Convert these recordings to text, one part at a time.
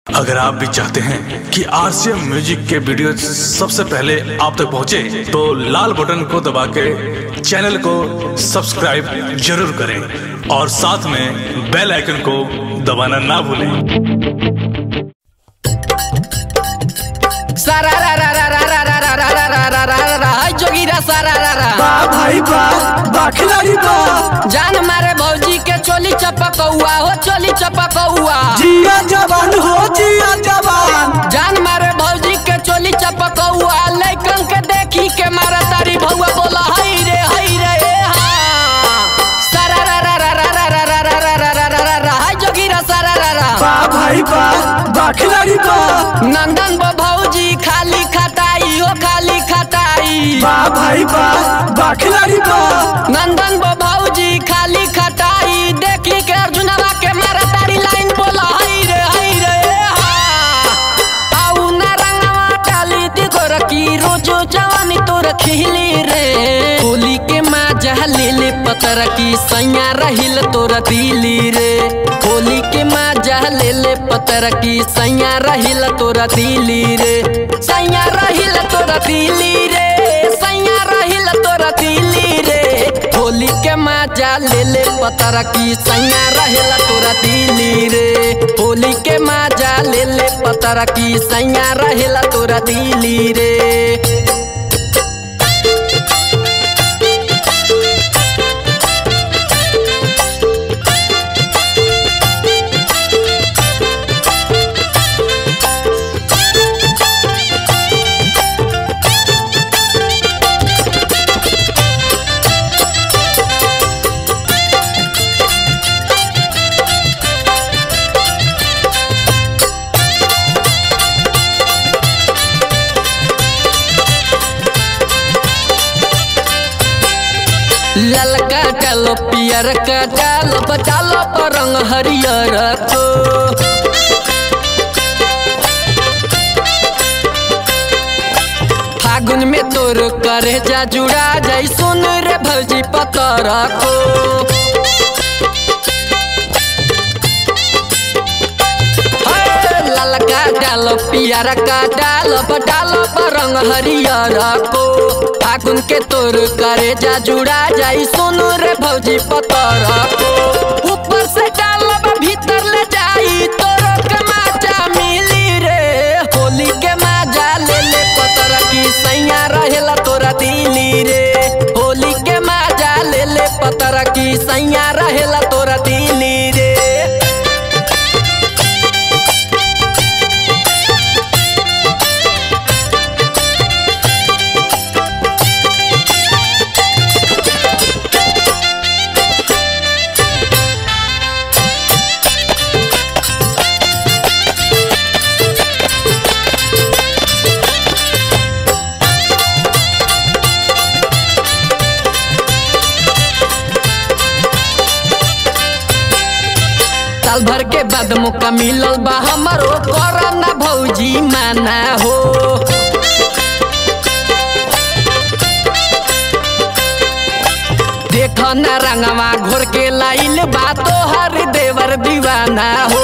अगर आप भी चाहते हैं कि आरसीएम म्यूजिक के वीडियो सबसे पहले आप तक पहुंचे, तो लाल बटन को दबा के चैनल को सब्सक्राइब जरूर करें और साथ में बेल आइकन को दबाना ना भूलें सारा रा रा रा रा रा रा रा रा रा रा रा रा रा रा हाय जोगीरा सारा रा रा बा भाई बा बा खिलाड़ी बा जान मारे भौजी के चोली चपकौआ हो चोली चपकौआ जिया जवान हो जिया जवान जान मारे भौजी के चोली चपकौआ लइकन के देखी के मारा तारी भौआ बोला हई रे हई रे ए हाँ सारा रा रा रा रा रा रा रा रा रा रा रा रा रा हाय जोगीरा सारा रा रा बा भाई बा बा खिलाड़ी बा नंदन बो भौजी खाली खटाई हो खाली खटाई बा भाई बा बा खिलाड़ी बा नंदन बो भौजी खाली खटाई देखी के अर्जुनवा के मारा तारी लाइन बोला हई रे हई रे ए हा आउ ना रंगवा डाली दी गोर की रोजो जवानी तोर खिली रे होली के माजा ले ले पतर की सैया रहिल तोर दिली रे होली के माजा ले ले पतर की सैया रहिल तोर दिली रे सैया रहिल तोर दिली रे सैया रहिल तोर दिली रे होली के माजा ले ले पतर की सैया रहेला तोरा दिली रे होली के माजा ले ले पतर की सैया रहेला तोरा दिली रे ललका डालो पियर का डालो बचालो पर रंग हरियर को फागुन में तोर करे जा जुड़ा जाई सुन रे भौजी पतर को हे, ललका डालो पियर का डालो बटालो पर रंग हरियर को फागुन के तोर करे जा जुड़ा जाई सोनू रे भौजी पतर को ऊपर से डालब भीतर ले जाई तोरो के माजा मिली रे होली के माजा ले ले पतर की सैया रहेला तोरा दिली रे होली के माजा ले ले पतर की सैया रहेला तोरा दिली रे साल भर के बाद मौका मिलल बा हमारो करना भौजी माना हो देख ना रंगवा घोर के लाइल बा तोहर देवर दीवाना हो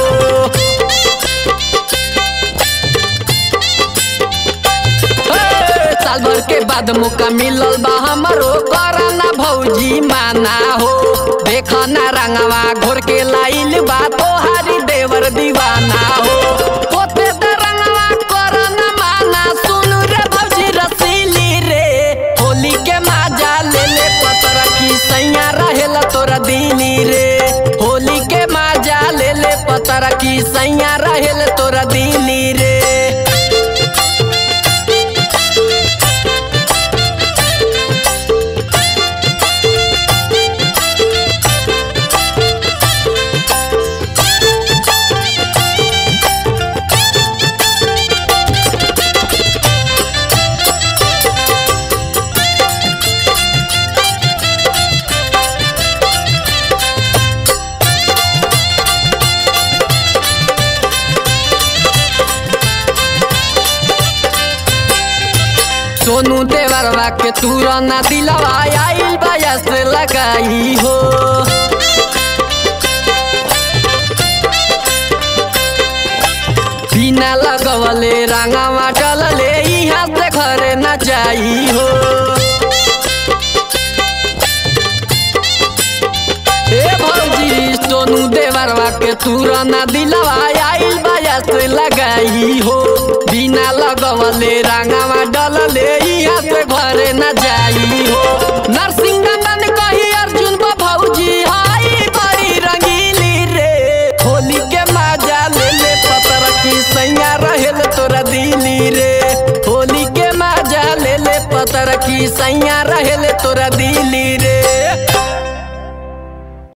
हे, साल भर के बाद मौका मिलल बा हमारो करना भौजी माना हो देख ना रंगवा घोर के लाइल बा तोहारी देवर दीवाना हो होते त रंगवा करना माना सुन रे भौजी रसीली रे होली के माजा ले ले पतर की सैया रहेला तोरा दिली रे होली के माजा ले ले पतर की सैया रहेला तोरा दिली रे सोनू देवरवा के तुरना दिलवा आइल बाया से लगाई हो बिना लगवले रंगवा डलले यहाँ से घरे न जाई हो ए भौजी सोनू देवरवा के तुरना दिलवा आइल बाया से लगाई हो बिना लगवले रंगवा डलले यहाँ से घरे न जाई हो नरसिंह नंदन कही अर्जुन बा भौजी हाई बड़ी रंगीली रे होली के मजा ले ले पतर की सैया रहेल तोरा दिली रे होली के मजा ले ले पतर की सैया रहेल तोरा दिली